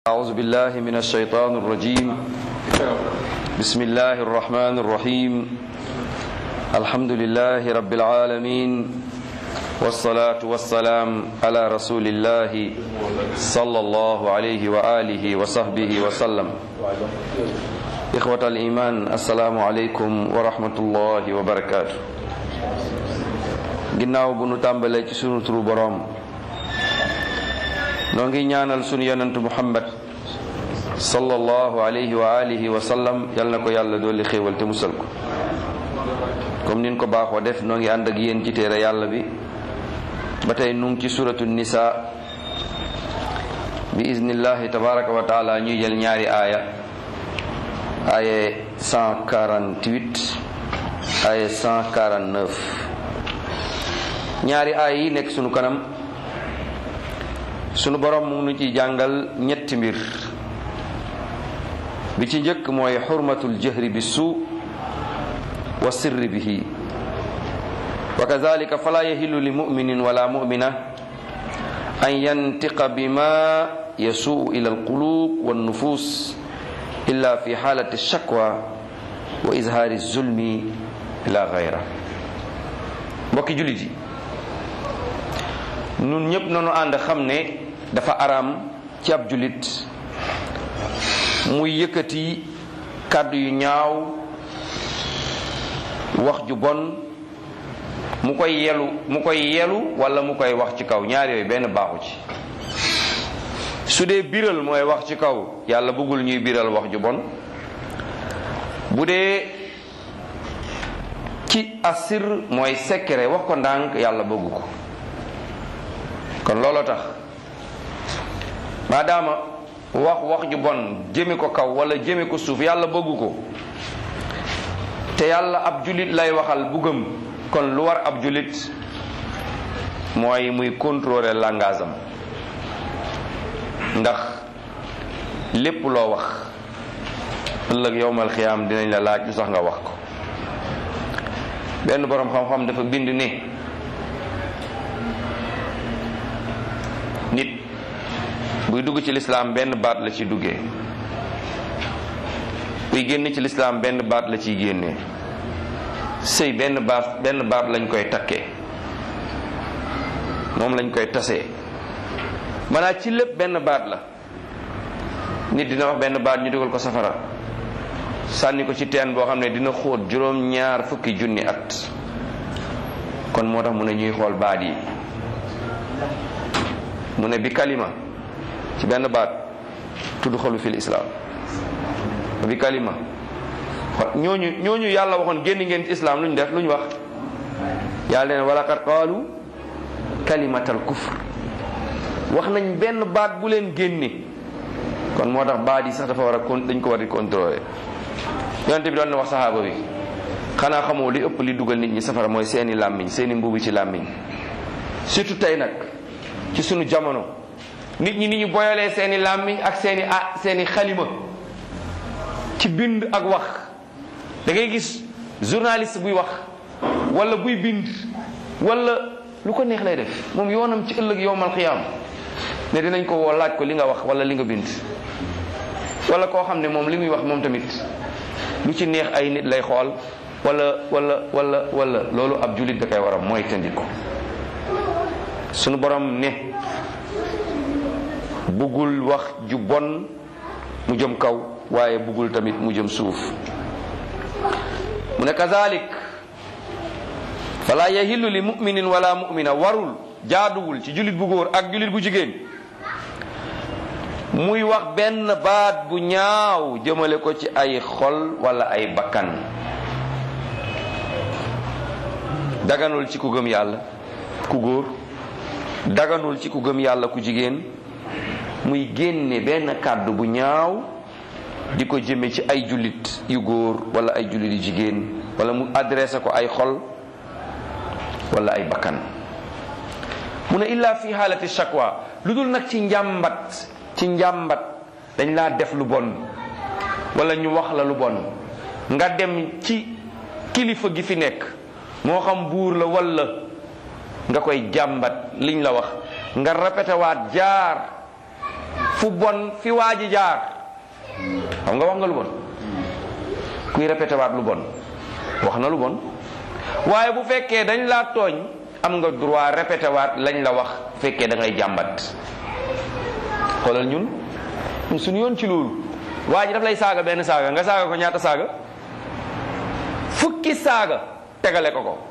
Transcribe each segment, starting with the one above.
أعوذ بالله من الشيطان الرجيم بسم الله الرحمن الرحيم الحمد لله رب العالمين والصلاة والسلام على رسول الله صلى الله عليه وآله وصحبه وسلم إخوة الإيمان السلام عليكم ورحمة الله وبركاته ginnaaw bu nu tàmbalee ci sunu turu boroom noo ngi ñaanal sunu yonentu muhammad sallallahu alayhi wa alihi wa sallam yal na ko yàlla dooli xéewal te musal ko comme nin ko baaxoo def noo ngi ànd ak yéen ci téere yàlla bi ba tey nu ngi ci suratu nisa bi iznillahi tabaraka wa taala ñuy jël ñaari aaya aaye 148 aaye 149 ñaari aaya yi nekk sunu kanam sunu borom mu nu ci jàngal ñetti mbir bi ci njëkk mooy xurmatul jahri bi suu wa sirri bihi wa kadalika fala yahilu li muminin wala mumina an yantiqa bima yasuu ila alqulub wannufus illa fi xaalati shakwa wa izhaari zulmi ila gayra mbokki jullit yi nun ñépp nanu ànd xam ne dafa araam ci ab jullit muy yëkkati kàddu yu ñaaw wax ju bon mu koy yelu mu koy yelu wala mu koy wax ci kaw ñaar yooyu benn baaxu ci su dee biral mooy wax ci kaw yàlla bëggul ñuy biral wax ju bon bu dee ci asir mooy secret wax ko ndànk yàlla bëggu ko kon looloo tax maadaama wax wax ju bon jëme ko kaw wala jëme ko suuf yàlla bëggu ko te yàlla ab julit lay waxal bu gëm kon lu war ab julit mooy muy contrôler langage am ndax lépp loo wax ëllëg yowmal xiyaam dinañ la laaj lu sax nga wax ko benn boroom xam-xam dafa bind ne nit buy dugg ci lislaam benn baat la ci duggee buy génn ci lislaam benn baat la ciy génnee sëy benn baat benn baat lañ koy takkee moom lañ koy tasee maanaam ci lépp benn baat la nit dina wax benn baat ñu dugal ko safara sànni ko ci teen boo xam ne dina xóot juróom ñaar fukki junni at kon moo tax mu ne ñuy xool baat yi mu ne bi kalima ci benn baat tudd xolu fil islam bi kalima ñooñu ñooñu yàlla waxoon génn ngeen ci islam lu ñu def lu ñu wax yàlla leen wala kat qaalu kalimatal kufr wax nañ benn baat bu leen génne kon moo tax baat yi sax dafa war a con dañ ko war di contrôler yonente bi doon na wax saxaaba bi xanaa xamoo li ëpp li dugal nit ñi safara mooy seeni làmmiñ seeni mbubi ci làmmiñ surtout tey nag ci sunu jamono nit ñi ni ñu boyalee seeni làmmiñ ak seeni ah seeni xalima ci bind ak wax da ngay gis journaliste buy wax wala buy bind wala lu ko neex lay def moom yoonam ci ëllëg yowmal xiyaam ne dinañ ko woo laaj ko li nga wax wala li nga bind wala koo xam ne moom li muy wax moom tamit lu ci neex ay nit lay xool wala wala wala wala loolu ab jullit da koy war a mooy tëndi ko sunu borom ne buggul wax ju bon mu jëm kaw waaye buggul tamit mu jëm suuf mu ne kazalik fala yahillu li muminin wala mumina warul jaaduwul ci jullit bu góor ak jullit bu jigéen muy wax benn baat bu ñaaw jëmale ko ci ay xol wala ay bakkan daganul ci ku gëm yàlla ku góor daganul ci ku gëm yàlla ku jigéen muy génne benn kàddu bu ñaaw di ko jëme ci ay jullit yu góor wala ay jullit yu jigéen wala mu adressé ko ay xol wala ay bakkan mu ne illa fi xaalati shakwa lu dul nag ci njàmbat ci njàmbat dañ laa def lu bon wala ñu wax la lu bon nga dem ci kilifa gi fi nekk moo xam buur la wala nga koy jàmbat liñ la wax nga répété waat jaar fu bon fi waa ji jaar xam nga wax nga lu bon kuy répété waat lu bon wax na lu bon waaye bu fekkee dañ laa tooñ am nga droit répété waat lañ la wax fekkee da ngay jàmbat xoolal ñun ñun suñu yoon ci loolu waa ji daf lay saaga benn saaga nga saaga ko ñaata saaga fukki saaga tegale ko ko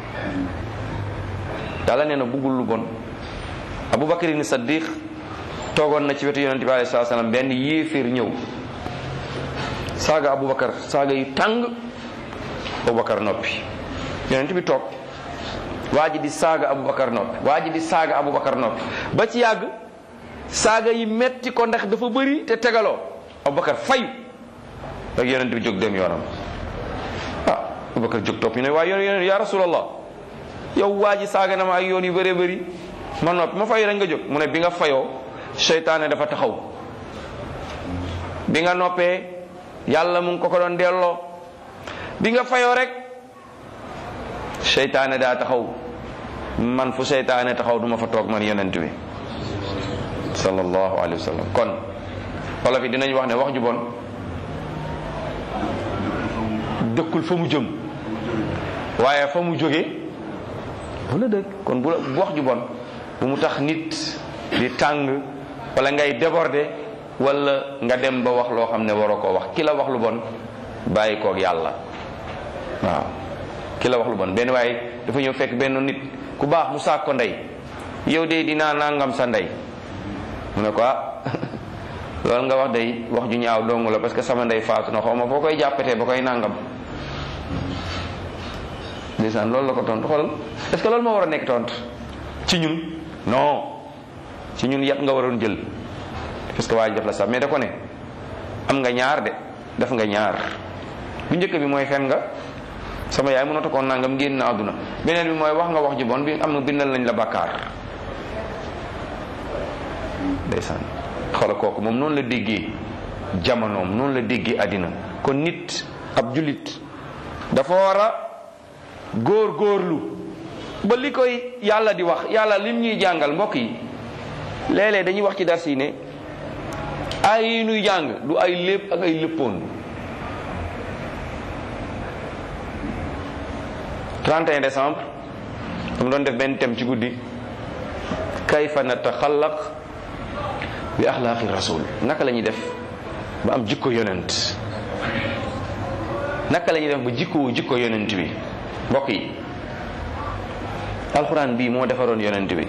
yàlla nee na buggul lu bon Abubakar ni Saddiq toogoon na ci wetu yonente bi alayhi salaam benn yéeféer ñëw saaga Abubakar saaga yu tàng Abubakar noppi yonente bi toog waa ji di saaga Abubakar noppi waa ji di saaga Abubakar noppi ba ci yàgg saaga yi metti ko ndax dafa bëri te tegaloo Abubakar fayu ak yonente bi jóg dem yoonam ah Abubakar jóg topp ñu ne waaye yonent ya rasulallah yow waa ji saaga na ma ay yoon yu bëree bëri ma noppi ma fayu rek nga jóg mu ne bi nga fayoo seytaane dafa taxaw bi nga noppee yàlla mu ngi ko ko doon delloo bi nga fayoo rek seytaane daa taxaw man fu seytaane taxaw duma fa toog man yonent bi sallallahu alayhi wa sallam kon wala fi dinañ wax ne wax ju bon dëkkul fa mu jëm waaye fa mu jóge wala dëkk kon bu wax ju bon bu mu tax nit di tàng wala ngay déborder wala nga dem ba wax loo xam ne waroo koo wax ki la wax lu bon bàyyi koog yàlla waaw ki la wax lu bon benn waaye dafa ñëw fekk benn nit ku baax mu saak ko ndey yow de dinaa nangam sa ndey mu ne ko ah loolu nga wax day wax ju ñaaw dong la parce que sama ndey faatu na xaw ma foo koy jàppatee ba koy nangam ndeysaan loolu la ko tontu xoolal est-ce que loolu moo war a nekk tontu ci ñun non ci ñun yat nga waroon jël parce que waa ji def la sax mais da ko ne am nga ñaar de def nga ñaar bu njëkk bi mooy fen nga sama yaay mënata ko nangam génn na àdduna beneen bi mooy wax nga wax ji bon bi am na bindal nañ la bàkkaar ndeysaan xoolal kooku moom noonu la déggee jamonoom noonu la déggee àddina kon nit ab jullit dafa war a góor góorlu ba li koy yàlla di wax yàlla lim ñuy jàngal mbokk yi léeg-léeg dañuy wax ci dars yi ne ay yi nuy jàng du ay lépp ak ay léppoon 31 décembre dama doon def benn thème ci guddi kayfa nataxallaq bi axlaaqi rasul naka la ñuy def ba am jikko yonent naka la ñuy def ba jikkoo jikko yonent bi mbokk yi alxuraan bii moo defaroon yonent bi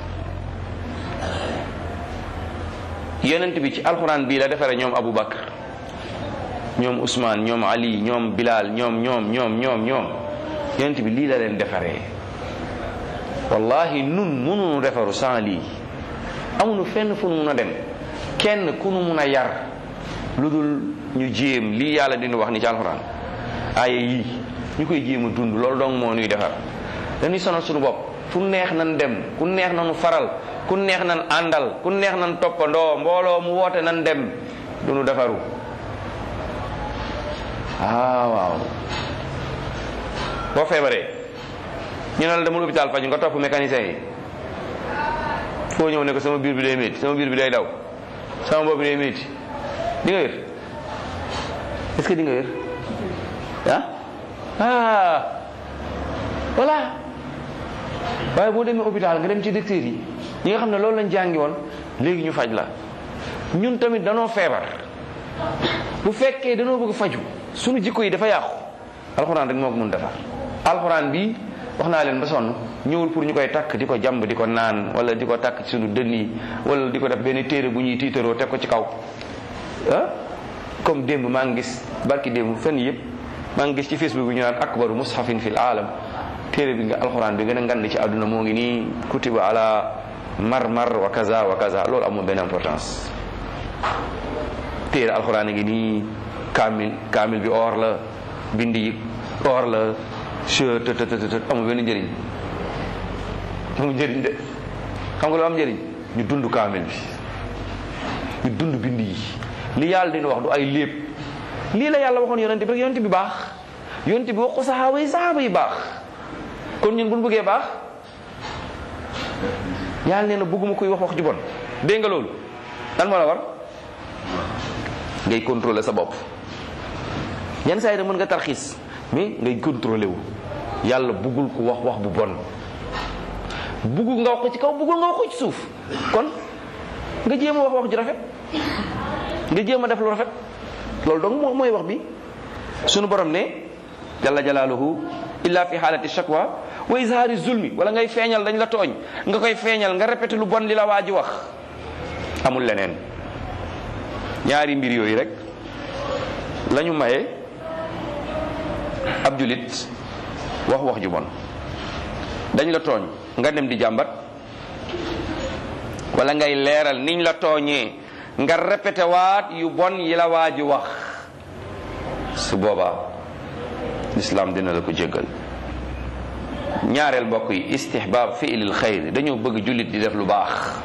yonent bi ci alxuraan bii la defaree ñoom Abu Bakar ñoom Ousmane ñoom Ali ñoom Bilal ñoom ñoom ñoom ñoom ñoom yonent bi lii la leen defaree wallahi nun mënuñu defaru sans lii amuñu fenn fu nu mun a dem kenn ku nu mun a yar lu dul ñu jéem lii yàlla dinu wax ni ci alxuraan aaya yii ñu koy jéem a dund loolu dong moo nuy defar dañuy sonal suñu bopp fu neex nan dem ku neex nanu faral ku neex nan àndal ku neex nan toppandoo mbooloo mu woote nan dem du nu defaru ah waaw boo feebaree ñu ne la dama hôpital faju nga topp mécanicien yi foo ñëw ne ko sama biir bi day métti sama biir bi day daw sama bopp bi day métti di nga wér est-ce que di nga wér ah ah voilà waaye boo demee hôpital nga dem ci docteur yi ñi nga xam ne loolu lañ jàngi woon léegi ñu faj la ñun tamit danoo feebar bu fekkee danoo bëgg faju suñu jikko yi dafa yàqu alxuraan rek moo ko mun defar alxuraan bi wax naa leen ba sonn ñëwul pour ñu koy takk di ko jàmb di ko naan wala di ko takk ci suñu dënn yi wala di ko def benn téere bu ñuy tiitaroo teg ko ci kaw ah comme démb maa ngi gis barki démb fenn yëpp maa ngi gis ci facebook bi ñu naan akbaru mushafin fil aalam téere bi nga alxuraan bi gën a ngand ci àdduna moo ngi nii kutiba ala mar mar wa kaza wa kaza loolu amul benn importance téere alxuraan ngi nii kaamil kaamil bi or la bind yi or la che të të të amul benn njëriñ amul njëriñ de xam nga lu am njëriñ ñu dund kaamil bi ñu dund bind yi li yàlla dina wax du ay lépp lii la yàlla waxoon yonente bi rek yonente bi baax yonente bi wax ko saxaaba yi saxaaba yi baax kon ñun bu ñu bëggee baax yàlla nee na bëgguma koy wax wax ju bon dégg nga loolu lan moo la war ngay contrôler sa bopp yenn saa yi mën nga tarxiis mais ngay contrôler wu yàlla buggul ko wax wax bu bon buggul nga wax ko ci kaw buggul nga wax ko ci suuf kon nga jéem a wax wax ju rafet nga jéem a def lu rafet loolu donc moo mooy wax bi sunu borom ne jalla jalaaluhu illa fi xaalati shakwa wa izhaari zulmi wala ngay feeñal dañ la tooñ nga koy feeñal nga répété lu bon li la waa ji wax amul leneen ñaari mbir yooyu rek lañu maye ab julit wax wax ju bon dañ la tooñ nga dem di jàmbat wala ngay leeral niñ la tooñee nga répété waat yu bon yi la waa ji wax su boobaa lislaam dina la ko jéggal ñaareel mbokk yi istihbaab fi'lil xayr dañoo bëgg jullit di def lu baax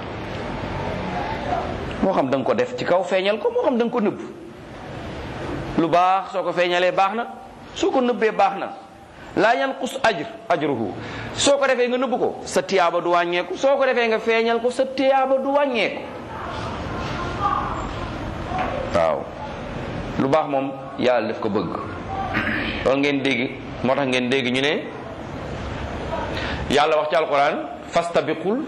moo xam da nga ko def ci kaw feeñal ko moo xam da nga ko nëbb lu baax soo ko feeñalee baax na soo ko nëbbee baax na laa yanqus ajr ajruhu soo ko defee nga nëbb ko sa tiyaaba du wàññeeku soo ko defee nga feeñal ko sa tiyaaba du wàññeeku waaw lu baax moom yàlla daf ko bëgg loolu ngeen dégg moo tax ngeen dégg ñu ne yàlla wax ci alquran fastabiqul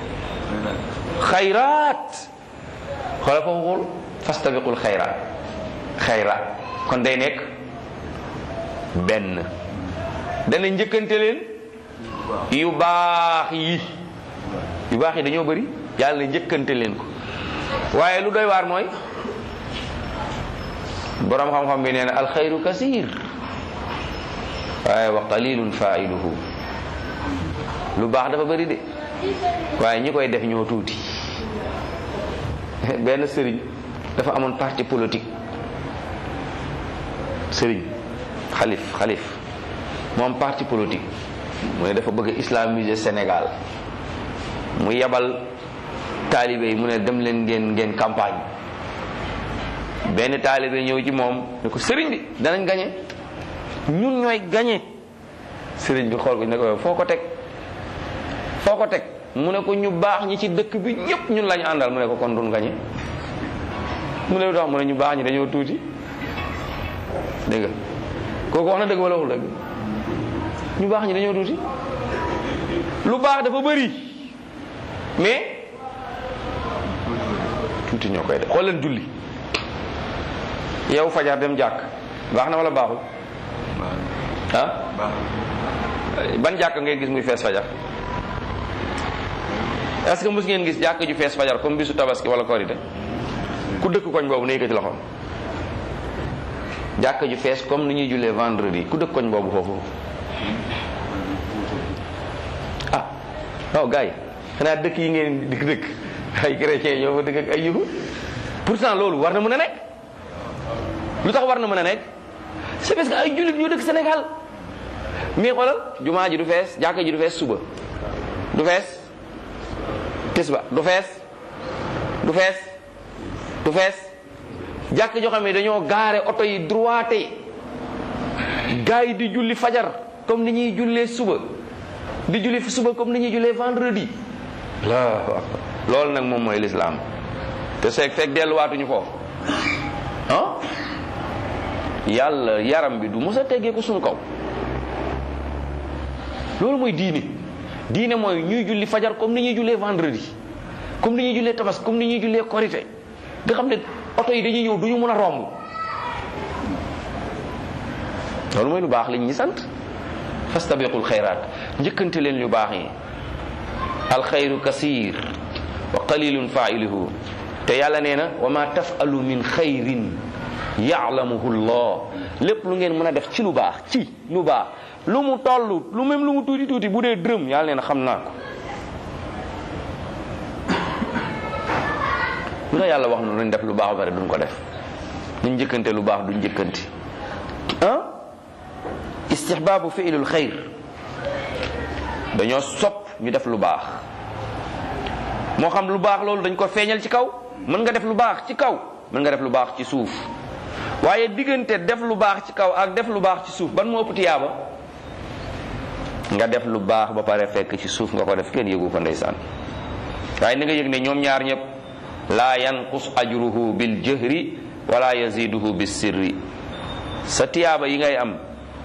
xayraat xoolal foofu xool fastabiqul xayraat xayraat kon day nekk benn dana njëkkante leen yu baax yi yu baax yi dañoo bëri yàlla njëkkante leen ko waaye lu doy waar mooy boroom xam-xam bi nee na alxayru kasir waaye wa qalilun failuhu lu baax dafa bëri de waaye ñi koy def ñoo tuuti benn sëriñ dafa amoon parti politique sëriñ xalif xalif moom parti politique mu ne dafa bëgg islamiser Sénégal mu yebal taalibe yi mu ne dem leen ngeen ngeen campagne benn taalibe ñëw ci moom ne ko sëriñ bi danañ gañe ñun ñooy gañe sëriñ bi xool ko ne ko foo ko teg foo ko teg mu ne ko ñu baax ñi ci dëkk bi ñëpp ñun lañu àndal mu ne ko kon duñ gañe mu ne lu tax mu ne ñu baax ñi dañoo tuuti dégg nga kooku wax na dëgg wala waxul dëgg ñu baax ñi dañoo tuuti lu baax dafa bëri mais tuuti ñoo koy def xool leen julli yow fajar dem jàkk baax na wala baaxul ah ban jàkk ngeen gis muy fees fajar est-ce que mos ngeen gis jàkk ju fees fajar comme bisu tabaski wala korite ku dëkk koñ boobu ne yëkkati loxoom jàkk ju fees comme ni ñuy jullee vendredi ku dëkk koñ boobu foofu ah waaw gars yi xanaa dëkk yi ngeen dikk dëkk ay chrétien ñoo fa dëkk ak ay yahud pourtant loolu war na mën a nekk lu tax war na mën a nekk c'est parce que ay jullit ñoo dëkk Sénégal mais xoolal jumaa ji du fees jàkka ji du fees suba du fees tisba du fees du fees du fees jàkk joo xam ne dañoo gaare oto yi droité gars yi di julli fajar comme ni ñuy jullee suba di julli suba comme ni ñuy jullee vendredi allahu akbar loolu nag moom mooy lislaam te seeg fekk delluwaatuñu foofu ah yàlla yaram bi du mos a teggee ko suñu kaw loolu mooy diine diine mooy ñuy julli fajar comme ni ñuy jullee vendredi comme ni ñuy jullee tabas comme ni ñuy jullee korité nga xam ne oto yi dañuy ñëw du ñu mën a romb loolu mooy lu baax liñ ñi sant fastabiqul xayraat njëkkante leen lu baax yi alxayru kasir wa qalilun failuhu te yàlla nee na wa ma tafalu min xayrin yaalamuhu llah lépp lu ngeen mën a def ci lu baax ci lu baax lu mu toll lu même lu mu tuuti tuuti bu dee dërëm yàlla nee na xam naa ko lu tax yàlla wax na nañ def lu baax ba pare duñ ko def duñ njëkkante lu baax duñ njëkkante ah istihbaabu fiilul xayr dañoo sopp ñu def lu baax moo xam lu baax loolu dañ ko feeñal ci kaw mën nga def lu baax ci kaw mën nga def lu baax ci suuf waaye diggante def lu baax ci kaw ak def lu baax ci suuf ban moo ëpp tiyaaba nga def lu baax ba pare fekk ci suuf nga ko def kenn yëgu ko ndeysaan waaye ni nga yëg ne ñoom ñaar ñëpp laa yanqus ajruhu bil jahri wala yaziduhu bis sirri sa tiyaaba yi ngay am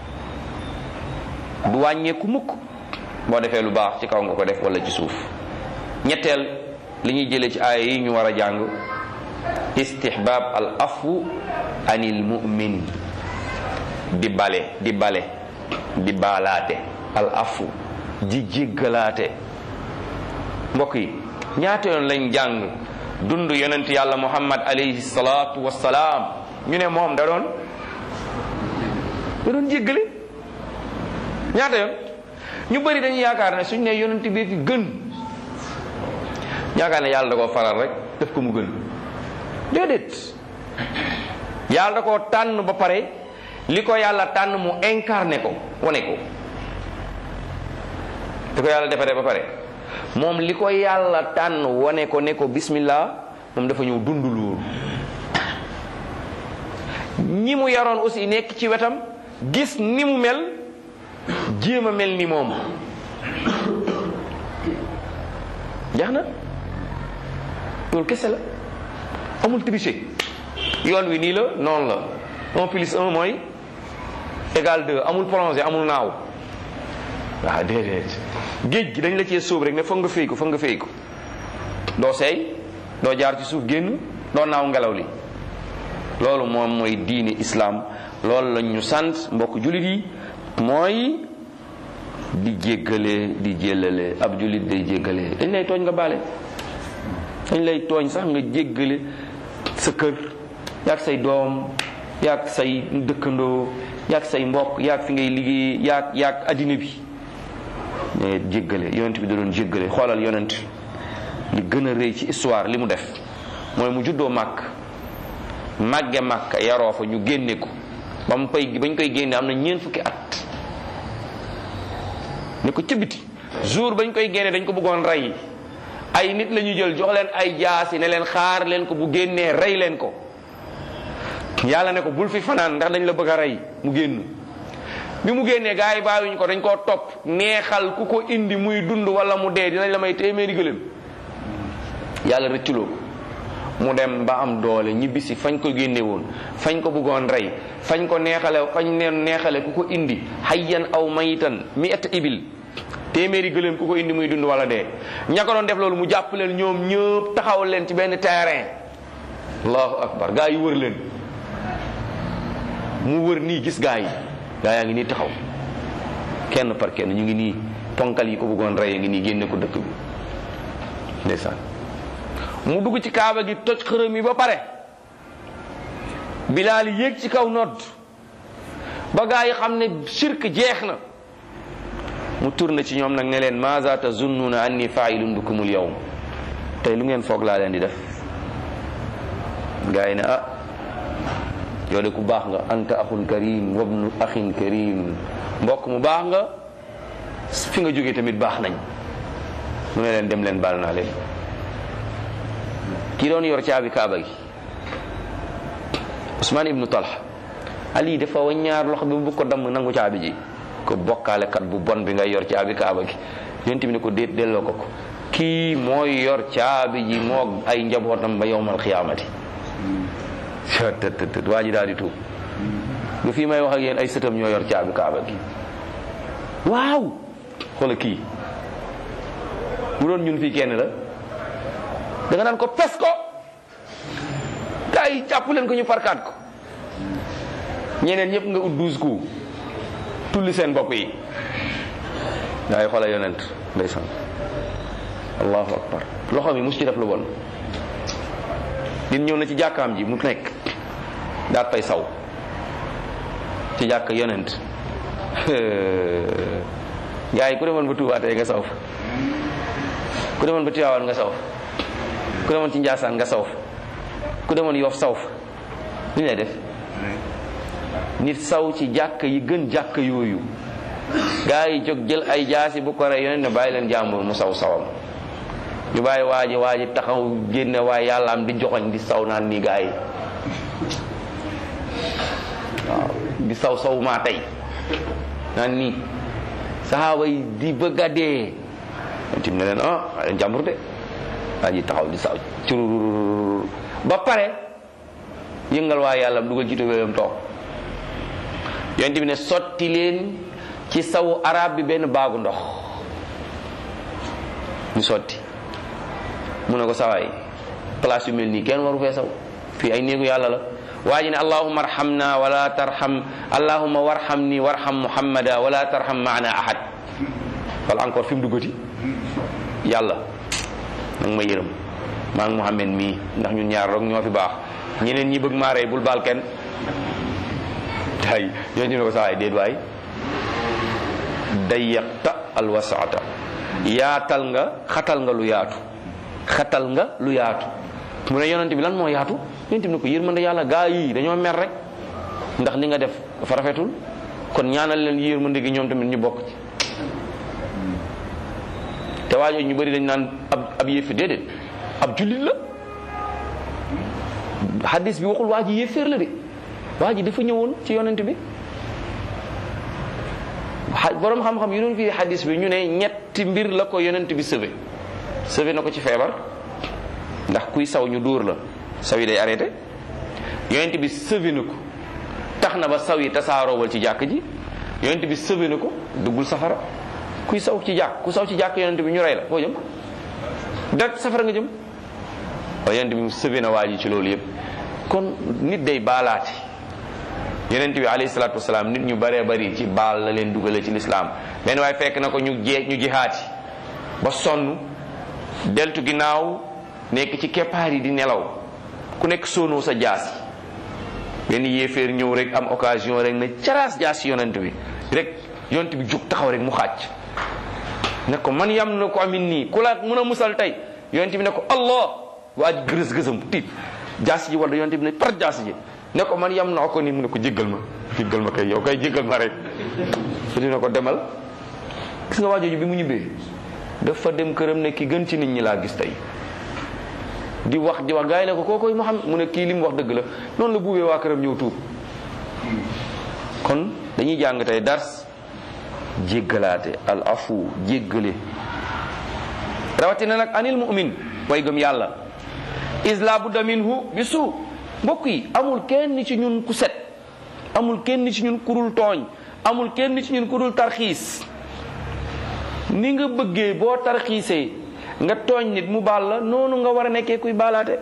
du wàññeeku mukk boo defee lu baax ci kaw nga ko def wala ci suuf ñetteel li ñuy jëlee ci aaya yi ñu war a jàng istihbab al afu anil mu'min di bale di bale di baalaate al afu di jéggalaate mbokk yi ñaata yoon lañ jàng dund yonent yàlla muhammad alayhi salaatu wassalaam ñu ne moom da doon da doon jéggale ñaata yoon ñu bëri dañuy yaakaar ne suñ ne yonent bi fi gën yaakaar ne yàlla da koo faral rek def ko mu gën déedéet yàlla da koo tànn ba pare li ko yàlla tànn mu incarné ko wane ko li ko yàlla defaree ba pare moom li ko yàlla tànn wane ko ne ko bismillah moom dafa ñëw dund loolu ñi mu yaroon aussi nekk ci wetam gis ni mu mel jéem a mel ni moom jeex na loolu kese la amul tricher yoon wi nii la noonu la un plus un mooy égal deux amul plongé amul naaw waaw déedéet géej gi dañ la cee sóob rek ne foog nga féy ko foog nga féy ko doo seey doo jaar ci suuf génn doo naaw ngelaw li loolu moom mooy diine islam loolu lañ ñu sant mbokk jullit yi mooy di jéggale di jéllale ab jullit day jéggale dañ lay tooñ nga baale dañ lay tooñ sax nga jéggale sa kër yaag say doom yaag say dëkkandoo yaag say mbokk yaag fi ngay liggéey yaag yaag addina bi mais jéggale yonent bi da doon jéggale xoolal yonent li gën a rëy ci histoire li mu def mooy mu juddoo màkk màgge màkk yaroo fa ñu génne ko ba mu koy bañ koy génne am na ñeent fukki at ne ko ca biti jour bañ koy génne dañ ko bëggoon rey ay nit la ñu jël jox leen ay jaasi ne leen xaar leen ko bu génnee rey leen ko yàlla ne ko bul fi fanaan ndax dañ la bëgg a rey mu génn bi mu génnee gars yi bàyyiwuñ ko dañ koo topp neexal ku ko indi muy dund wala mu dee dinañ la may téeméeri gëléem yàlla rëcculoo ko mu dem ba am doole ñibbisi fañ ko génne woon fañ ko bëggoon rey fañ ko neexale fañ neen neexale ku ko indi hayyan aw mayitan mi et ibil téeméeri gëléem ku ko indi muy dund wala dee ña ko doon def loolu mu jàpp leen ñoom ñëpp taxaw leen ci benn terrain allahu akbar gaa yi wër leen mu wër nii gis gaa yi gaa yaa ngi nii taxaw kenn par kenn ñu ngi nii ponkal yi ko bëggoon rey ngi nii génne ko dëkk bi ndeysaan mu dugg ci kaaba gi toj xërëm yi ba pare bilaal yéeg ci kaw nodd ba gaa yi xam ne shirk jeex na mu tourné ci ñoom nag ne leen maza tazunnuna anni failun bikumul yawm tey lu ngeen foog laa leen di def gaa yi ne ah yow de ku baax nga anta axun karim wabnu axin karim mbokk mu baax nga fi nga jógee tamit baax nañ mu ne leen dem leen baal naa leen ki doon yor caabi kaaba gi Usmaan ibnu Talha Ali dafa waññaar loxo bi bu ko damm nangu caabi ji ko bokkaale kat bu bon bi ngay yor caabi kaaba gi yonent bi ne ko déet delloo ko ko kii mooy yor caabi ji moo ay njabootam ba yowmal xiyaamati tëtëtët waa ji daal di tuub ba fii may wax ak yéen ay sëtam ñoo yor caabi kaaba gi waaw xoola kii bu doon ñun fii kenn la da nga naan ko pes ko gaa yi jàpp leen ko ñu farkaat ko ñeneen ñëpp nga ut douze coups tulli seen bopp yi gaa yi xoola yonent ndeysaan allahu akbar loxo mi mus ci def lu bon nit ñëw na ci jàkkaam ji mu nekk daat fay saw ci jàkk yonent gaa yi ku demoon ba tuubaatee nga saw ku demoon ba tiwaawaan nga saw ku demoon ci njaasaan nga saw ku demoon yoof saw fa lu ñu lay def nit saw ci jàkk yi gën jàkk yooyu gaa yi jóg jël ay jaasi bu ko rey yonent ne bàyyi leen jàmbur mu saw sawam ñu bàyyi waaji waaji taxaw génne waaye yàlla am di joxoñ di saw naan nii gaa yi waaw di saw saw maa tey naan nii saxaaba yi di bëgg a dee tim ne leen ah bàyyi leen jàmbur de waa ji taxaw di saw curururur ba pare yëngal waa yàlla dugal ci tubéyam toog yonent bi ne sotti leen ci sawu arab bi benn baagu ndox ñu sotti mu ne ko sawaay place yu mel nii kenn waru fee saw fii ay néegu yàlla la waa ji ne allahuma arhamna wala tarham allahuma warhamni warham muhammada wala tarham maana ahad wala encore fi mu duggati yàlla nag ma yërëm maa ngi muhammad mii ndax ñun ñaar rek ñoo fi baax ñeneen ñi bëgg maa rey bul baal kenn tay yooyu ñu ne ko sawaay déet waay dayyaqta alwasaata yaatal nga xatal nga lu yaatu xatal nga lu yaatu mu ne yonent bi lan moo yaatu yonent bi ne ko yërmande yàlla gaa yi dañoo mer rek ndax li nga def dafa rafetul kon ñaanal leen yërmande gi ñoom tamit ñu bokk ci te waajoo ñu bëri dañ naan ab ab yéefi déedéet ab jullit la hadis bi waxul waa ji yéeféer la de waa ji dafa ñëwoon ci yonent bi borom xam-xam yu doon fii hadis bi ñu ne ñetti mbir la ko yonent bi sëve sëve na ko ci feebar ndax kuy saw ñu dóor la saw yi day arrêté yonent bi sëve na ko tax na ba saw yi tasaaroowal ci jàkk ji yonent bi sëve na ko duggul safara kuy saw ci jàkk ku saw ci jàkk yonent bi ñu rey la foo jëm direct safara nga jëm waaye yonent bi sëve na waa ji ci loolu yëpp kon nit day baalaati yonent bi alayhi salaatu wasalaam nit ñu bëree bëri ci baal la leen dugale ci lislaam benn waaye fekk na ko ñu jee ñu jihaati ba sonn deltu ginnaaw nekk ci keppaar yi di nelaw ku nekk soonoo sa jaas yi benn yéeféer ñëw rek am occasion rek na caraas jaas yi yonent bi rek yonent bi jug taxaw rek mu xàcc ne ko man yam na ko amin nii ku la mën a musal tey yonent bi ne ko allah waa ji gërës gësam tiit jaas ji wala yonent bi ne par jaas ji ne ko man yam naa ko ni mu ne ko jéggal ma jéggal ma kay yow kay jéggal ma rek su dina ko demal gis nga waajooju bi mu ñibbee dafa dem këram ne ki gën ci nit ñi laa gis tey di wax di wax gars yi ne ko kookoy Muhammad mu ne kii li mu wax dëgg la noonu la buubee waa këram ñëw tuub kon dañuy jàng tey dars jéggalaate al afu jéggale rawatina nag anil mu'min way gëm yàlla isla budda minhu bi suu mbokk yi amul kenn ci ñun ku set amul kenn ci ñun kurul tooñ amul kenn ci ñun kurul tarxiis ni nga bëggee boo tarxiisee nga tooñ nit mu baal la noonu nga war a nekkee kuy baalaate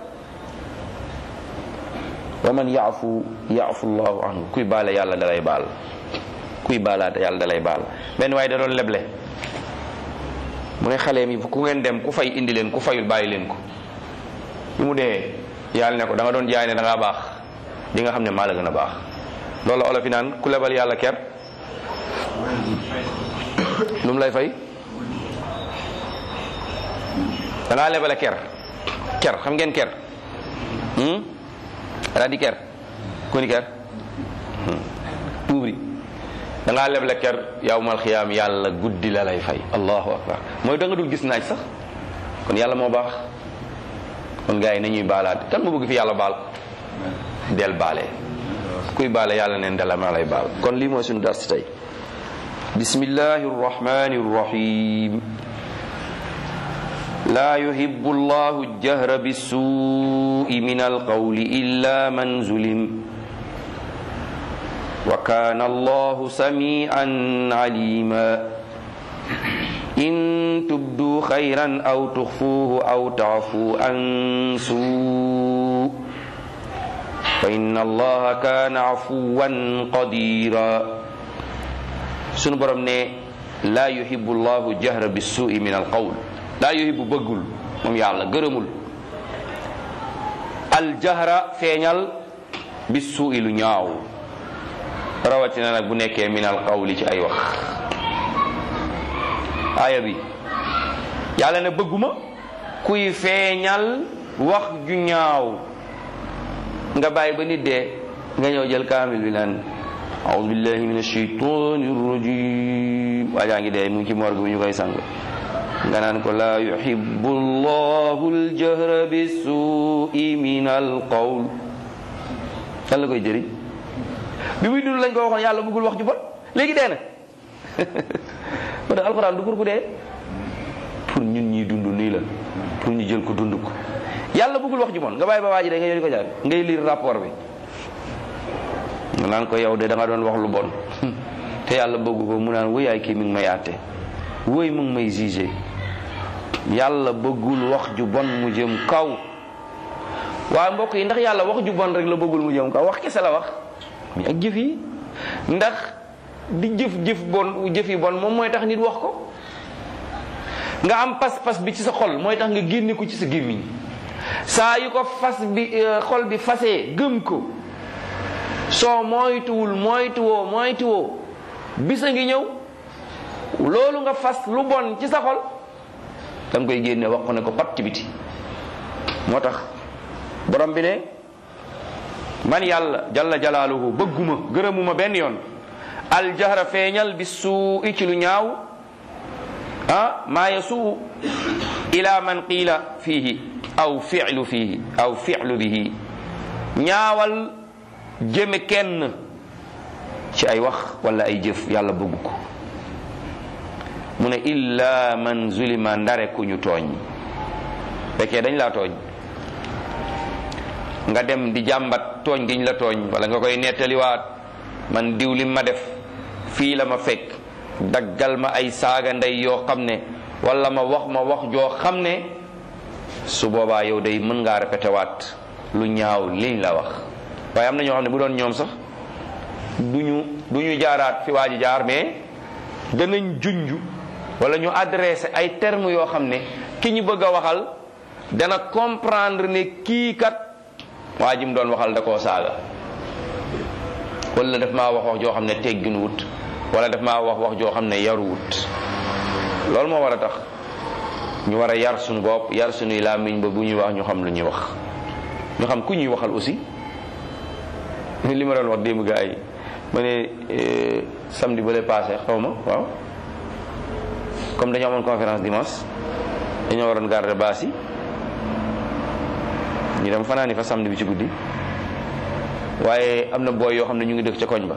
wa man yaafu yaafu llahu anhu kuy baale yàlla dalay baal kuy baalaate yàlla dalay baal benn waaye da doon leble mu ne xale mi ku ngeen dem ku fay indi leen ku fayul bàyyi leen ko bi mu dee yàlla ne ko da nga doon jaay ne da ngaa baax di nga xam ne maa la gën a baax loolu la olof yi naan ku lebal yàlla ker lu mu lay fay da ngaa lebale ker ker xam ngeen ker daa di ker ku ni ker tuubri da ngaa leble ker yawmal xiyaam yàlla guddi la lay fay allahu akbar mooy da nga dul gis naaj sax kon yàlla moo baax kon gars yi nañuy baalaat kan moo bëgg fi yàlla baal del baale kuy baale yàlla neen dala maa lay baal kon lii mooy suñu dars tey bismillahi rrahmani rrahim لا يحب الله الجهر بالسوء من القول إلا من ظلم وكان الله سميعا عليما إن تبدوا خيرا أو تخفوه أو تعفوا عن سوء فإن الله كان عفوا قديرا سن برم لا يحب الله الجهر بالسوء من القول لا يحب bëggul moom yàlla gërëmul aljahra feeñal bi suu'i lu ñaaw rawatina nag bu nekkee min al qawli ci ay wax aaya bi yàlla ne bëgguma kuy feeñal wax ju ñaaw nga bàyyi ba nit dee nga ñëw jël kaamil bi naan a'udhu billahi minash shaytanir rajim waajaa ngi dee mu ngi ci morgue bi ñu koy sang nga naan ko laa yuhibbu llahu aljahra bisuui min alqawl lan la koy jëriñ bi muy dund lañ ko waxoon yàlla bëggul wax ju bon léegi dee na moo tax alxuraan du pour ku dee pour ñun ñi dund nii la pour ñu jël ko dund ko yàlla bëggul wax ju bon nga bàyyi ba waa ji da nga ñëw di ko jàng ngay lire rapport bi nga naan ko yow de da nga doon wax lu bon te yàlla bëggu ko mu naan wëyaay kii mi ngi may àtte wëy mu ngi may jugé yàlla bëggul wax ju bon mu jëm kaw waaye mbokk yi ndax yàlla wax ju bon rek la bëggul mu jëm kaw wax kese la wax mais ak jëf yi ndax di jëf jëf bon jëf yi bon moom mooy tax nit wax ko nga am pas-pas bi ci sa xol mooy tax nga génne ko ci sa gémmiñ saa yu ko fas bi xol bi fasee gëm ko soo moytuwul moytuwoo moytuwoo bisa ngi ñëw loolu nga fas lu bon ci sa xol da nga koy génne wax ko ne ko pat ci biti moo tax borom bi ne man yàlla jalla jalaaluhu bëgguma gërëmuma benn yoon aljahra feeñal bi suu i ci lu ñaaw ah maa yasuu ila man qiila fiihi aw fi'lu fiihi aw fi'lu bihi ñaawal jëme kenn ci ay wax wala ay jëf yàlla bëgg ko mu ne illa man zulima ndare ku ñu tooñ fekkee dañ laa tooñ nga dem di jàmbat tooñ giñ la tooñ wala nga koy nettaliwaat man diw li ma def fii la ma fekk daggal ma ay saaga ndey yoo xam ne wala ma wax ma wax joo xam ne su boobaa yow day mën ngaa répété waat lu ñaaw liñ la wax waaye am na ñoo xam ne bu doon ñoom sax duñu du ñu jaaraat fi waa ji jaar mais danañ junj wala ñu adressé ay termes yoo xam ne ki ñu bëgg a waxal dana comprendre ne kii kat waa ji mu doon waxal da koo saaga wala daf maa wax wax joo xam ne teggin wut wala daf maa wax wax joo xam ne yaru wut loolu moo war a tax ñu war a yar suñu bopp yar suñuy làmmiñ ba bu ñuy wax ñu xam lu ñuy wax ñu xam ku ñuy waxal aussi li ma doon wax démb gaa yi ma ne samedi ba lay passé xaw ma waaw comme dañoo amoon conférence dimanche dañoo waroon garder baas yi ñu dem fanaani fa samedi bi ci guddi waaye am na booy yoo xam ne ñu ngi dëkk ca koñ ba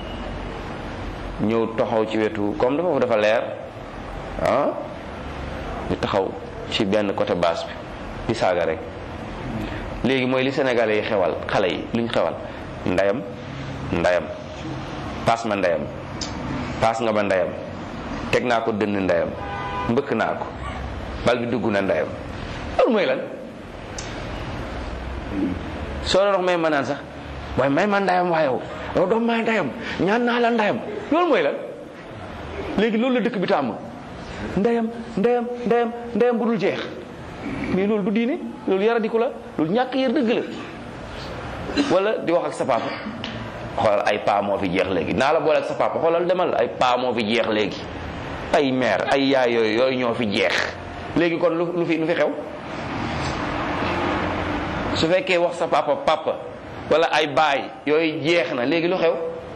ñëw taxaw ci wetu comme dafa dafa leer ah ñu taxaw ci benn côté baas bi di saaga rek léegi mooy li sénégalais yi xewal xale yi luñ xewal ndayam ndayam paas ma ndeyam paas nga ma ndeyam teg naa ko dënn ndeyam mbëkk naa ko bal bi dugg na ndeyam loolu mooy lan soo doon wax may ma naan sax waaye may ma ndeyam waaye yow yow doom may ndeyam ñaan naa la ndeyam loolu mooy lan léegi loolu la dëkk bi tàmm ndeyam ndeyam ndeyam ndeyam bu dul jeex mais loolu du diine loolu yaradiku la loolu ñàkk yar dëgg la wala di wax ak sa papa xoolal ay paa moo fi jeex léegi naa la boole ak sa papa xoolal demal ay paa moo fi jeex léegi ay mère ay yaay yooyu yooyu ñoo fi jeex léegi kon lu lu fi lu fi xew su fekkee wax sa papa papa wala ay baay yooyu jeex na léegi lu xew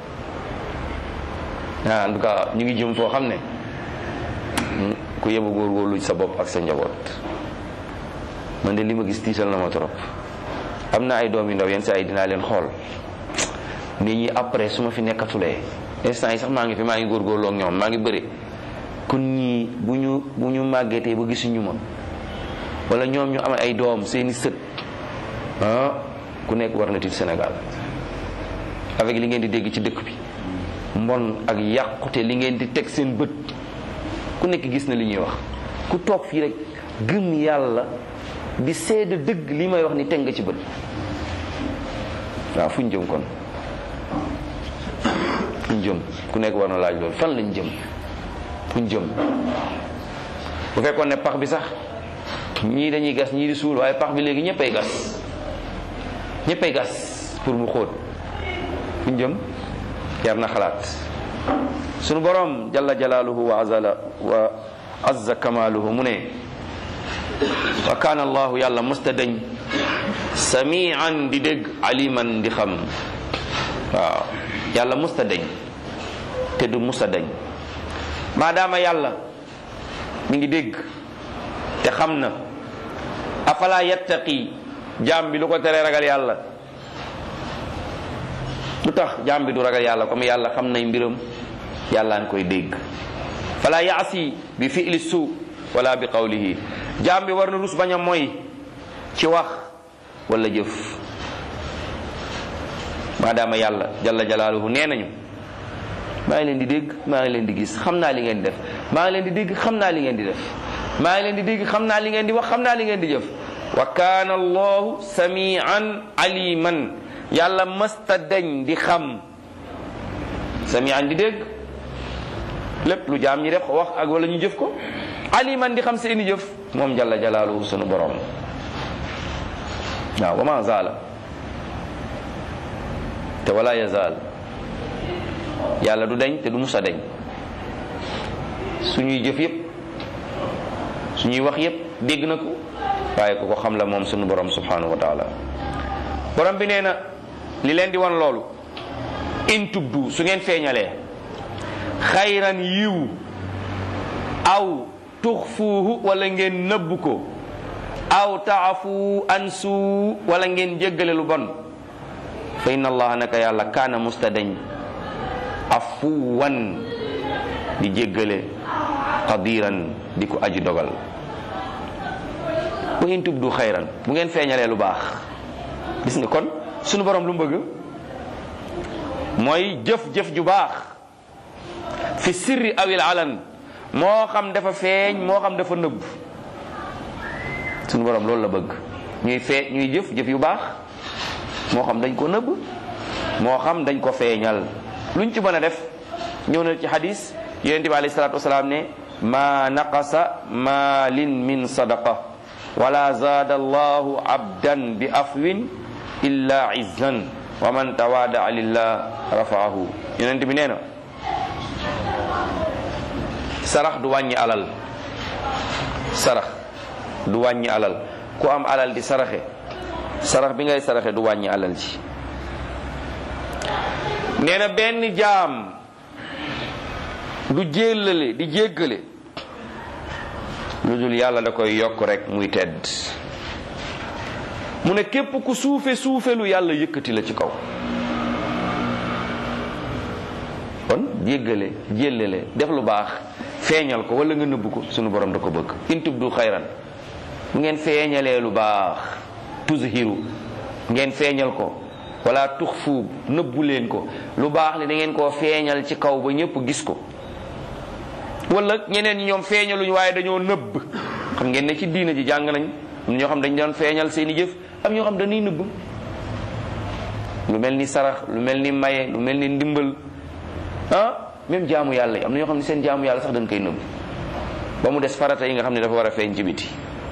ah en tout cas ñu ngi jëm foo xam ne ku yebu góorgóorlu sa bopp ak sa njaboot man de li ma gis tiital na ma trop am na ay doom yu ndaw yenn saa yi dinaa leen xool nit ñi après su ma fi nekkatulee instant yi sax maa ngi fi maa ngi góorgóorloo ak ñoom maa ngi bëri kon ñii bu ñu bu ñu màggetee ba gisuñu ma wala ñoom ñu am ay doom seeni sët ah ku nekk war na tiit Sénégal avec li ngeen di dégg ci dëkk bi mbon ak yàqute li ngeen di teg seen bët ku nekk gis na li ñuy wax ku toog fii rek gëm yàlla di seede dëgg li may wax ni teg nga ci bët waaw fu ñu jëm kon fu ñu jëm ku nekk war na laaj loolu fan lañ jëm fu ñu jëm bu fekkoon ne pax bi sax ñii dañuy gas ñii di suul waaye pax bi léegi ñëppay gas ñëppay gas pour mu xóot fu ñu jëm jar na xalaat sunu borom jalla jalaaluhu wa azala wa azza kamaaluhu mu ne wa kaana allahu yàlla mësta dañ samian di dégg aliman di xam waaw yàlla mësta dañ te du mësta dañ maadaama yàlla mi ngi dégg te xam na afala yattaqi jaam bi lu ko teree ragal yàlla lu tax jaam bi du ragal yàlla comme yàlla xam nay mbiram yàlla nga koy dégg fala yaasi bi fi'li suu wala bi qawlihi jaam bi war na rus bañ a moy ci wax wala jëf maadaama yàlla jalla jalaaluhu nee nañu maa ngi leen di dégg maa ngi leen di gis xam naa li ngeen di def maa ngi leen di dégg xam naa li ngeen di def maa ngi leen di dégg xam naa li ngeen di wax xam naa li ngeen di jëf wa kaana allahu samian aliman yàlla mësta deñ di xam samian di dégg lépp lu jaam ñi def wax ak wala ñu jëf ko aliman di xam seeni jëf moom jalla jalaaluhu sunu borom waaw wa ma zaala te wala yazaal yàlla du deñ te du musa deñ suñuy jëf yépp suñuy wax yépp dégg na ko waaye ku ko xam la moom sunu borom subhanahu wa taala borom bi nee na li leen di wan loolu in tubdu su ngeen feeñalee xayran yiw aw tuxfuuhu wala ngeen nëbb ko aw taafu ansu wala ngeen jéggale lu bon fa inna allaha naka yàlla kaana mustadeñ afuwan di jéggale qadiran di ko aji dogal wa in tubdu xayran bu ngeen feeñalee lu baax gis nga kon sunu borom lu mu bëgg mooy jëf-jëf ju baax fi sirri awil alan moo xam dafa feeñ moo xam dafa nëbb sunu borom loolu la bëgg ñuy fee ñuy jëf jëf yu baax moo xam dañ ko nëbb moo xam dañ ko feeñal luñ ci mën a def ñëw na ci hadis yonent bi alayhi salaatu wasalaam ne ma naqasa maalin min sadaqa wala zaada allahu abdan bi afwin illa izzan wa man tawadaa lillah rafaahu yonent bi nee na sarax du wàññi alal sarax du wàññi alal ku am alal di saraxe sarax bi ngay saraxe du wàññi alal ji nee na benn jaam du jéllale di jéggale lu dul yàlla da koy yokk rek muy tedd mu ne képp ku suufe suufe lu yàlla yëkkati la ci kaw kon jéggale jéllale def lu baax feeñal ko wala nga nëbb ko sunu borom da ko bëgg in tubdu xayran bu ngeen feeñalee lu baax tuzhiru ngeen feeñal ko wala tux fuub nëbbu leen ko lu baax li da ngeen koo feeñal ci kaw ba ñëpp gis ko wala ñeneen ñi ñoom feeñaluñ waaye dañoo nëbb xam ngeen ne ci diina ji jàng nañ am ñoo xam dañ doon feeñal seeni jëf am ñoo xam dañuy nëbb lu mel ni sarax lu mel ni maye lu mel ni ndimbal ah même jaamu yàlla yi am na ñoo xam ne seen jaamu yàlla sax dañ koy nëbb ba mu des farata yi nga xam ne dafa war a feeñ ci biti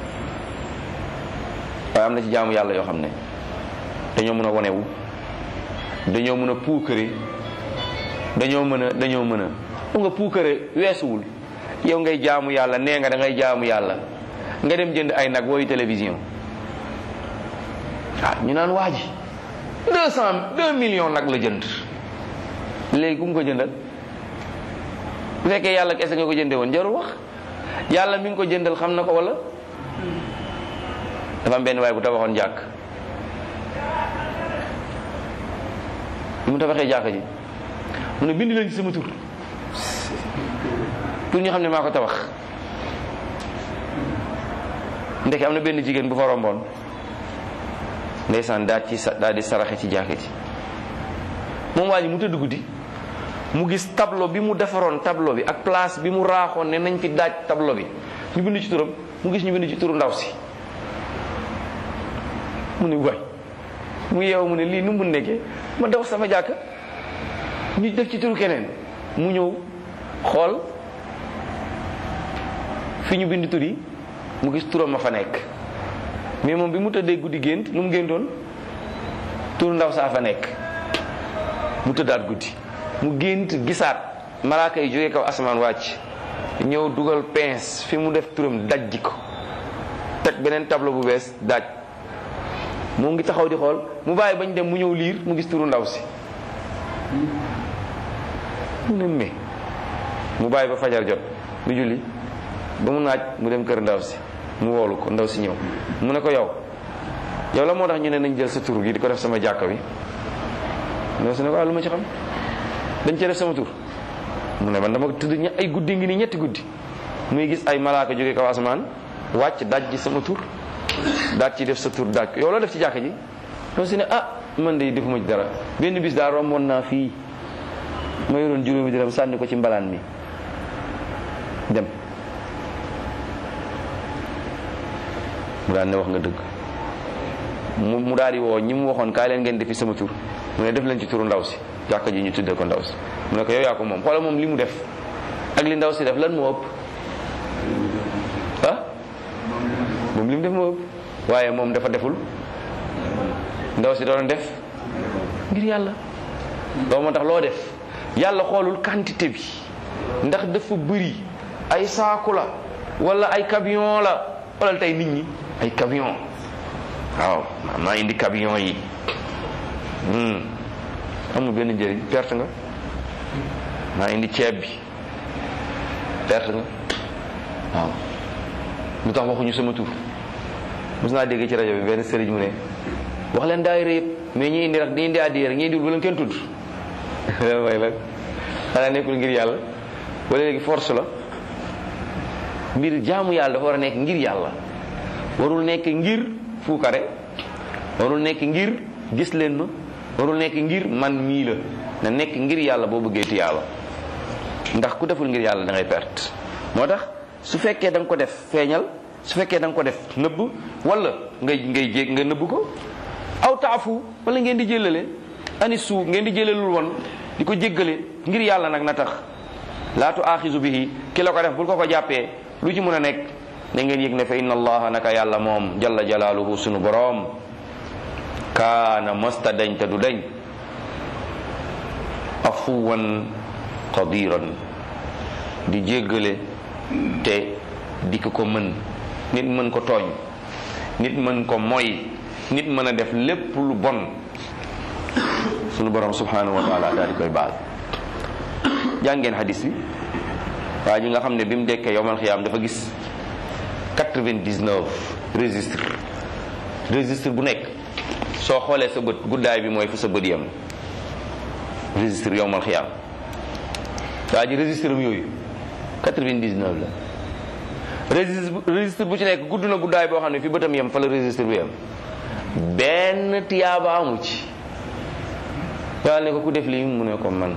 waaye am na ci jaamu yàlla yoo xam ne dañoo mën a wonewu dañoo mën a puukare dañoo mën a dañoo mën a mu nga puukare weesuwul yow ngay jaamu yàlla nee nga da ngay jaamu yàlla nga dem jënd ay nag wooyu télévision ah ñu naan waa ji deux cent deux millions nag la jënd léegi ku mu ko jëndal bu fekkee yàlla kese nga ko jënde woon jarul wax yàlla mi ngi ko jëndal xam na ko wala dafa am benn waay bu tabaxoon jàkk bi mu tabaxee jàkk ji mu ne bind leen ci sama tur pour ñu xam ne maa ko tabax ndeke am na benn jigéen bu fa romboon ndeysaan daal ci daal di saraxe ci jàkk ji moom waa ji mu tëdd guddi mu gis tableau bi mu defaroon tableau bi ak place bi mu raaxoon ne nañ fi daaj tableau bi ñu bind ci turam mu gis ñu bind ci turu ndaw si mu ne waay mu yeewu mu ne lii nu mu nekkee ma daw sama jàkk ñu def ci turu keneen mu ñëw xool fi ñu bind tur yi mu gis turam ma fa nekk mais moom bi mu tëddee guddi gént lu mu géntoon turu ndaw saa fa nekk mu tëddaat guddi mu gént gisaat malaaka yi jógee kaw asamaan wàcc ñëw dugal pince fi mu def turam dajji ko teg beneen tableau bu bees daaj mu ngi taxaw di xool mu bàyyi bañ dem mu ñëw liir mu gis turu ndaw si mu ne mais mu bàyyi ba fajar jot mu julli ba mu naaj mu dem kër ndaw si mu woolu ko ndaw si ñëw mu ne ko yow yow la moo tax ñu ne nañ jël sa tur gi di ko def sama jàkka bi ndaw si ne ko ah lu ma ci xam dañ cee def sama tur mu ne man dama tëdd ña ay guddi ngi nii ñetti guddi muy gis ay malaaka jóge kaw asamaan wàcc daj ji sama tur daat ci def sa tur daaj ko yow loo def ci jàkka ji doo si ne ah man de defuma ci dara benn bis daal romboon naa fii ma yoroon juróomi dërëm sànni ko ci mbalaan mi dem mu daal ne wax nga dëgg mu mu daal di woo ñi mu waxoon kaay leen ngeen defi sama tur mu ne def leen ci turu ndaw si jàkka ji ñu tuddee ko ndaw si mu ne ko yow yaa ko moom xoolal moom li mu def ak li ndaw si def lan moo ëpp ah moom li mu def moo ëpp waaye moom dafa deful ndaw si doon def ngir yàlla loolu moo tax loo def yàlla xoolul quantité bi ndax dafa bëri ay saaku la wala ay camion la wala tey nit ñi ay camion waaw maa indi camion yi amul benn njëriñ perte nga maa indi ceeb bi perte nga waaw lu tax waxuñu sama tur mos naa dégg ci rajo bi benn sëriñ mu ne wax leen daayira yëpp mais ñi indi rek ñi indi addiya rek ñi indiwul ba leen kenn tudd mooy la xanaa nekkul ngir yàlla wala léegi force la mbir jaamu yàlla dafa war a nekk ngir yàlla warul nekk ngir fuukare warul nekk ngir gis leen ma warul nekk ngir man mii la na nekk ngir yàlla boo bëggee ti yàlla ndax ku deful ngir yàlla da ngay perte moo tax su fekkee da nga ko def feeñal su fekkee da nga ko def nëbb wala ngay ngay jég nga nëbb ko aw taafu wala ngeen di jëlale ani suu ngeen di jëlalul woon di ko jéggale ngir yàlla nag na tax laatu aaxisu bihi ki la ko def bul ko ko jàppee lu ci mën a nekk da ngeen yëg ne fa inna allaha naka yàlla moom jalla jalaaluhu sunu boroom kaana masta dañ te du dañ afuwan qadiran di jéggale te di ko ko mën nit mën ko tooñ nit mën ko moy nit mën a def lépp lu bon sunu borom subhanahu wa taala daal di koy baal jàngeen hadis bi waa ji nga xam ne bi mu dekkee yowmal xiyaam dafa gis 99 registre registre bu nekk soo xoolee sa bët guddaay bi mooy fa sa bët yam registre yowmal xiyaam waa ji registre am yooyu 99 la registre registre bu ci nekk gudd na guddaay boo xam ne fi bëtam yam fa la registre bi yam benn tiyaaba amu ci yàlla ne ko ku def lii mu ne ko man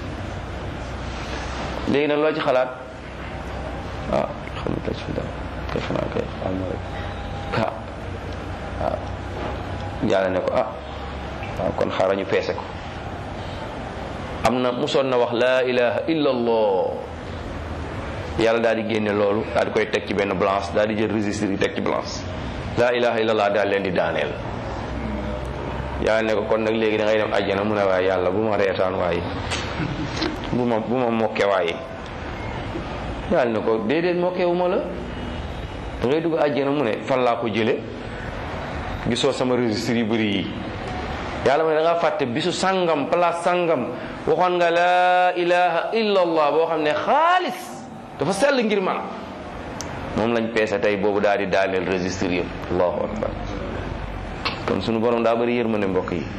léegi nag loo ci xalaat ah xam nga ci dara kay xanaa kay xam na rek ah waaw yàlla ne ko ah waaw kon xaaral ñu peese ko am na musoon na wax laa ilaha illa allah yàlla daal di génne loolu daal di koy teg ci benn blanche daal di jël registre yi teg ci blanche laa ilaha illa allah daal leen di daaneel yàlla ne ko kon nag léegi da ngay dem àjjana mu ne waaye yàlla bu ma reetaan waaye bu ma bu ma mokke waaye yàlla ne ko déedéet mokke wu ma la da ngay dugg àjjana mu ne fan laa ko jële gisoo sama registre yu bëri yi yàlla mu ne da ngaa fàtte bisu sangam place sangam waxoon nga laa ilaha illa allah boo xam ne xaalis dafa sell ngir man moom lañ peese tey boobu daal di daaneel registre yëpp allahu akbar kon sunu borom daa bëri yërmande mbokk yi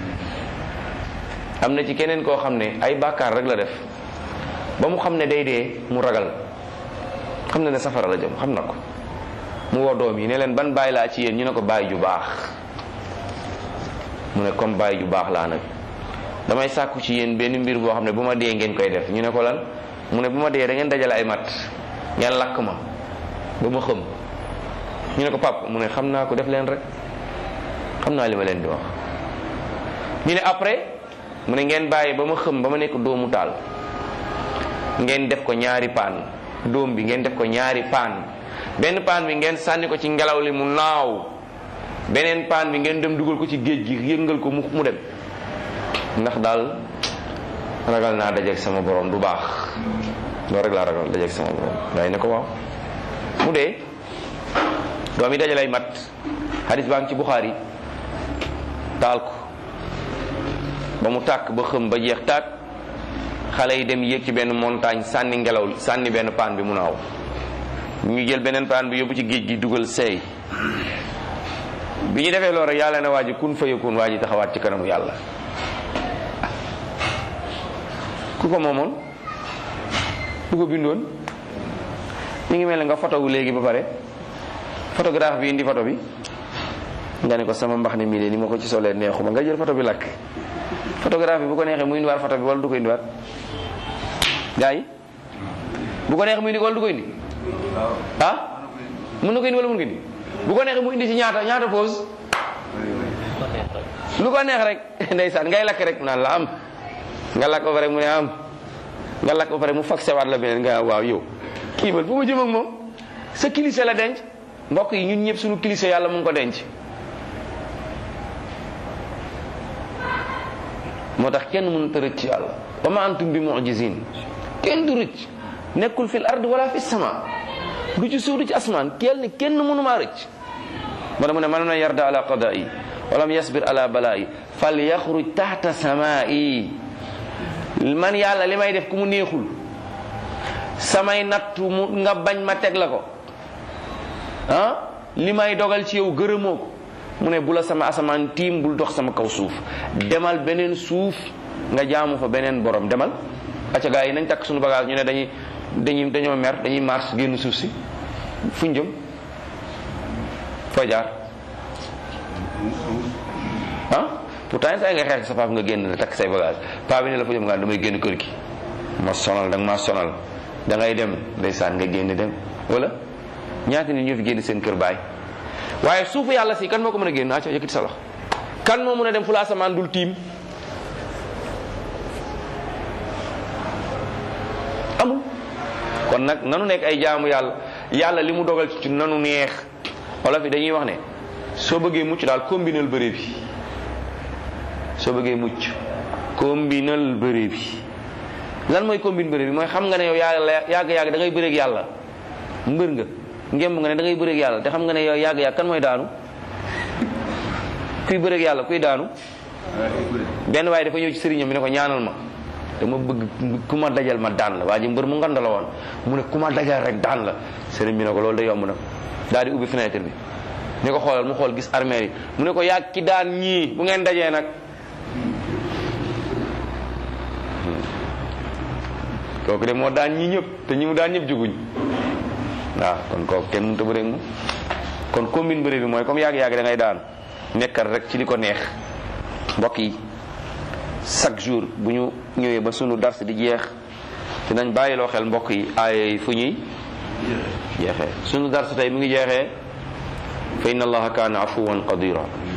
am na ci keneen koo xam ne ay bàkkaar rek la def ba mu xam ne day dee mu ragal xam ne ne safara la jëm xam na ko mu woo doom yi ne leen ban bàyyi laa ci yéen ñu ne ko bàyyi ju baax mu ne comme bàyyi ju baax laa nag damay sàkku ci yéen benn mbir boo xam ne bu ma dee ngeen koy def ñu ne ko lan mu ne bu ma dee da ngeen dajale ay mat ngeen lakk ma ba ma xëm ñu ne ko pap mu ne xam naa ko def leen rek xam naa li ma leen di wax ñu ne après mu ne ngeen bàyyi ba ma xëm ba ma nekk doomu taal ngeen def ko ñaari paan doom bi ngeen def ko ñaari paan benn paan bi ngeen sànni ko ci ngelaw li mu naaw beneen paan bi ngeen dem dugal ko ci géej gi yëngal ko mu mu dem ndax daal ragal naa dajeeg sama borom du baax loolu rek laa ragal dajeeg sama borom day ne ko waaw mu dee doom yi dajalay mat hadis baa ngi ci Buxaari taal ko ba mu tàkk ba xëm ba jeex tàkk xale yi dem yéeg ci benn montagne sànni ngelaw li sànni benn paan bi mu naaw ñu jël beneen paan bi yóbbu ci géej gi dugal seey bi ñu defee loolu rek yàlla na waa ji kun fa yakun waa ji taxawaat ci kanamu yàlla ku ko moomoon ku ko bindoon mi ngi mel ne nga fotowu léegi ba pare photographe bi indi photo bi nga ne ko sama mbax ne mii de ni ma ko ci solee neexuma nga jël photo bi lakk photographe bi bu ko neexee mu indiwaat photo bi wala du ko indiwaat gars yi bu ko neexee mu indi wala du ko indi ah mën na ko indi wala mën ko indi bu ko neexee mu indi ci ñaata ñaata pause lu ko neex rek ndeysaan ngay lakk rek mu naan la am nga lakk ba pare mu ne am nga lakk ba pare mu faxé waat la beneen nga waaw yow kii man fu ma jëm ak moom sa kilise la denc mbokk yi ñun ñëpp suñu kilise yàlla mu ngi ko denc moo tax kenn mënut a rëcc yàlla wa ma antum bi mu'jizin kenn du rëcc nekkul fil ard wala fi sama du ci suuf du ci asmaan kenn kenn mënumaa rëcc moo tax mu ne man na yarda ala qada'i walam yasbir ala bala'i fal yaxruj taxta samaa'i man yàlla li may def ku mu neexul samay nattu mu nga bañ ma teg la ko ah li may dogal ci yow gërëmoo ko mu ne bu la sama asamaan tiim bul dox sama kaw suuf demal beneen suuf nga jaamu fa beneen borom demal acca gaa yi nañ takk suñu bagage ñu ne dañuy dañuy dañoo mer dañuy mars génn suuf si fuñ jëm foo jaar ah pourtant saa nga xeex sa paap nga génn la takk say bagage paa bi ne la fa jëm nga damay génn kër gi ma sonal da nga maa sonal da ngay dem ndeysaan nga génn dem wala ñaata nit ñoo fi génn seen kër baay waaye suufu yàlla si kan moo ko mën a génn acca yëkkati sa loxo kan moo mën a dem fu la asamaan dul tiim amul kon nag nanu nekk ay jaamu yàlla yàlla li mu dogal ci nanu neex wala fi dañuy wax ne soo bëggee mucc daal combinal bëre bi soo bëggee mucc combinal bëre bi lan mooy combine bëre bi mooy xam nga ne yow yàgg yàgg yàgg da ngay bëreeg yàlla mbër nga ngémb nga ne da ngay bëreeg yàlla te xam nga ne yow yàgg yàgg kan mooy daanu kuy bëreeg yàlla kuy daanu benn waaye dafa ñëw ci sëriñam bi ne ko ñaanal ma dama bëgg ku ma dajal ma daan la waa ji mbër mu ngand la woon mu ne ku ma dajal rek daan la sëriñ bi ne ko loolu da yomb na daal di ubbi fenêtre bi ne ko xoolal mu xool gis armée yi mu ne ko yàgg ki daan ñii bu ngeen dajee nag kooku de moo daan ñii ñëpp te ñi mu daan ñëpp juguñ waaw kon kooku kenn mënut a bëreeg mu kon combine bëre bi mooy comme yàgg-yàgg da ngay daan nekkal rek ci li ko neex mbokk yi chaque jour bu ñu ñëwee ba sunu dars di jeex dinañ bàyyiloo xel mbokk yi ay fu ñuy jeexee sunu dars tey mi ngi jeexee fa inna allaha kaana afuwan qadira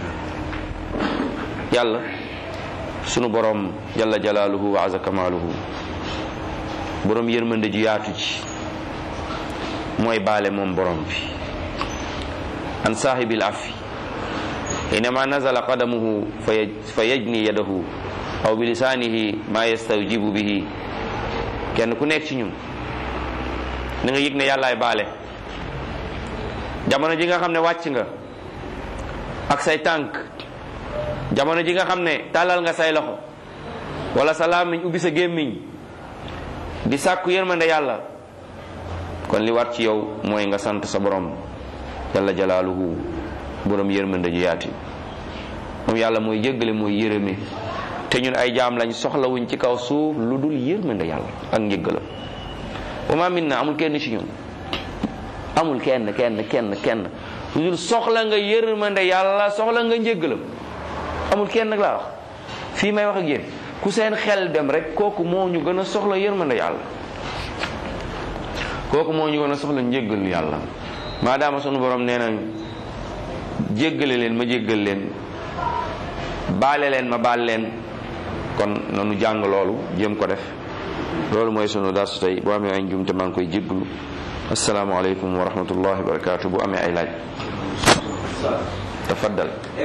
yàlla sunu borom jalla jalaaluhu wa aza kamaaluhu borom yërmande ju yaatu ci mooy baale moom borom bi an saahibil afi حينما نزل قدمه فيجني يده aw bi lisaanihi ma yastawjibu bihi kenn ku nekk ci ñun na nga yëg ne yàllaay baale jamono ji nga xam ne wàcc nga ak say tànk jamono ji nga xam ne tàllal nga say loxo wala sa làmmiñ ubbi sa gémmiñ di sàkku yërmande yàlla kon li war ci yow mooy nga sant sa borom jalla jalaaluhu borom yërmande ju yaati moom yàlla mooy jéggale mooy yërëme te ñun ay jaam lañ soxlawuñ ci kaw suuf lu dul yërmande yàlla ak njëggalam wa ma minna amul kenn ci ñun amul kenn kenn kenn kenn lu dul soxla nga yërmande yàlla soxla nga njëggalam amul kenn nag laa wax fii may wax ak yéen ku seen xel dem rek kooku moo ñu gën a soxla yërmande yàlla kooku moo ñu gën a soxla njëggalu yàlla maadaama sunu borom nee na jéggale leen ma jéggal leen baale leen ma baal leen kon nanu jàng loolu jéem ko def loolu mooy sunu darsu tey bu amee ay njumte maa ngi koy jégglu asalaamaaleykum wa rahmatullahi wa barakatu bu amee ay laaj tafaddal